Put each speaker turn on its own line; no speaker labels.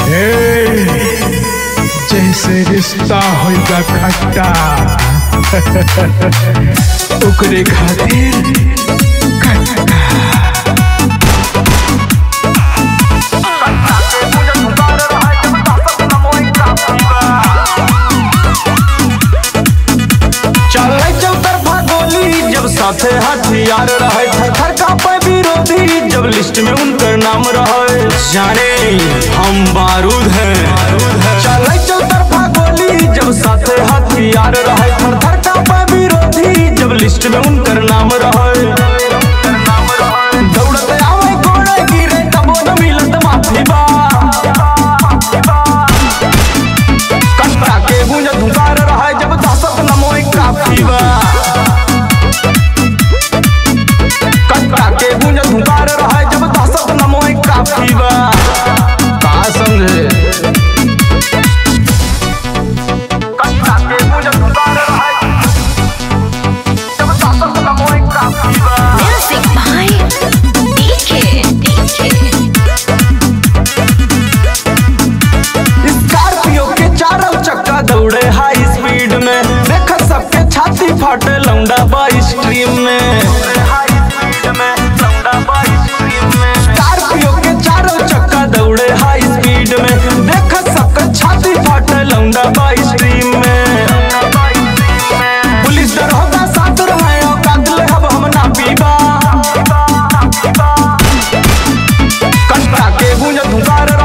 ए, जैसे रिश्ता होगा खट्टा ओकरे खातिर
चले चौतरफा गोली जब साथे हथियार रहे थर थर कांपे विरोधी जब लिस्ट में उनकर नाम रहे जाने हम बारूद हैं चले चौतरफा गोली जब साथे हथियार रहे थर थर कांपे विरोधी जब लिस्ट में उनकर नाम रहे दौड़ते आवे कोड़े गिरे तबो न मिलत माफी बा कट्टा के गूंज धुकार रहा जब दहशत नमोई काफी बा कट्टा के गूंज धुकार रहा जब दहशत नमोई काफी बा का समझे कट्टा के गूंज धुकार रहा जब दहशत नमोई काफी बा
Music by DK. DK.
Scorpio के चारों चक्का दौड़े हाई स्पीड में देख सबके छाती फाटे लौंडा बाई स्ट्रीम में स्कॉर्पियो के चारों चक्का दौड़े हाई स्पीड में देख सबके छाती फाटे लौंडा बाई स्ट्रीम में पुलिस दरोगा साथ रहे और कागले हब हम ना पीबा कट्टा के गूंज धुकार